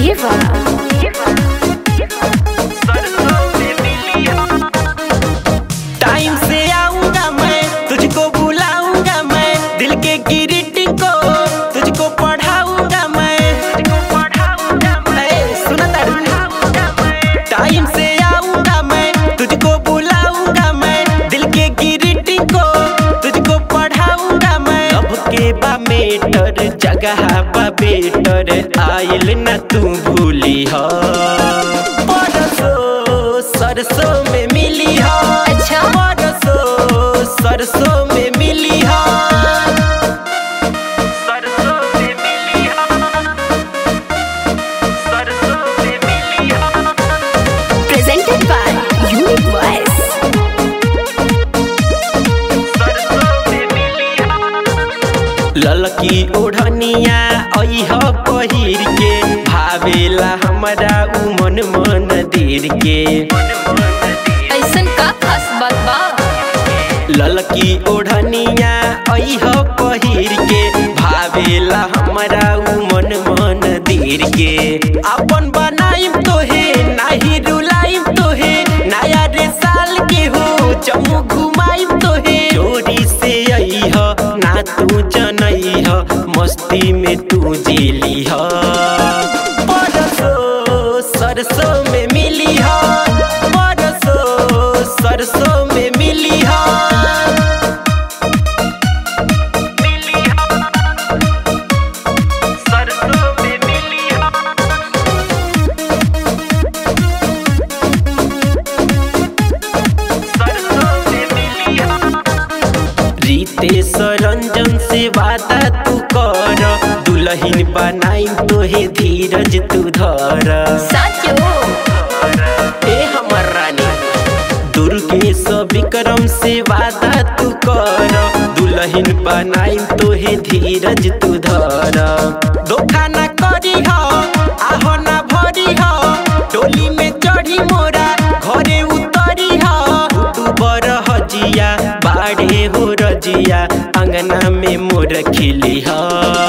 Eva. Time से आऊंगा मैं तुझको बुलाऊंगा मैं दिल के ग्रीटिंग को तुझको पढ़ाऊंगा मैं ए, सुना तारू? टाइम से आऊंगा मैं तुझको बुलाऊंगा मैं दिल के ग्रीटिंग को तुझको पढ़ाऊंगा मैं अब के बा मेटर जगह बा बेटर आयल न तू भूली हो परसों सरसों में मिली हो अच्छा। परसों सरसों में मिली हो सरसों में मिली हो सरसों में मिली हो Presented by Unique Voice. ललकी ओढ़निया अह पहिर के भावेला हमरा उ मन मंदिर के ऐसन का खास बात बा ललकी ओढ़निया अह पहिर के भावेला हमरा उ मन मंदिर के अपन बनाइम तोहे नाही रुलाइम तोहे नया रे साल के हो जम्मू घुमाइम तोहे चोरी से अइह ना तू जनइह मस्ती में तू जेली ह परसों सरसों में मिली ह परसों सरसों में मिली ह मिली ह सरसों में मिली ह रितेश रंजन से वादा तू कर दुल्हन बनाई तोहे धीरज तू धर साचो ए हमर रानी दुर्गेश विक्रम से वादा तू कर दुल्हन बनाई तोहे धीरज तू धर धोखा ना करी हो आहो ना भरी हो टोली में चढ़ी मोरा घरे उतरी हो तू बर हजिया बाड़े हो रजिया अंगना में मोर खिली हो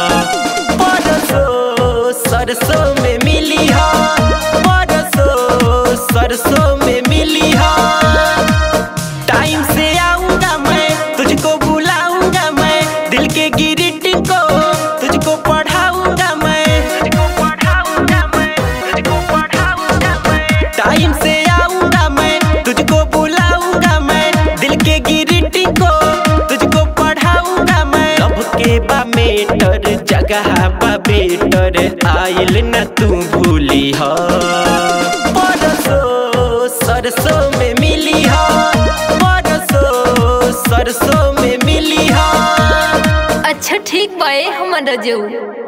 परसों सरसों में मिली हो परसों सरसों में मिली हो टाइम से आऊंगा मैं तुझको बुलाऊंगा मैं दिल के ग्रीटिंग को तुझको पढ़ाऊंगा मैं तुझको पढ़ाऊंगा मैं तुझको पढ़ाऊंगा मैं टाइम से आऊंगा मैं तुझको बुलाऊंगा मैं दिल के ग्रीटिंग को तुझको पढ़ाऊंगा मैं अब के बा मेटर जगह बा बेटर आयल न तू भूली हो परसों सरसों में मिली हो परसों सरसों में मिली हो अच्छा ठीक बा ए हमर रजऊ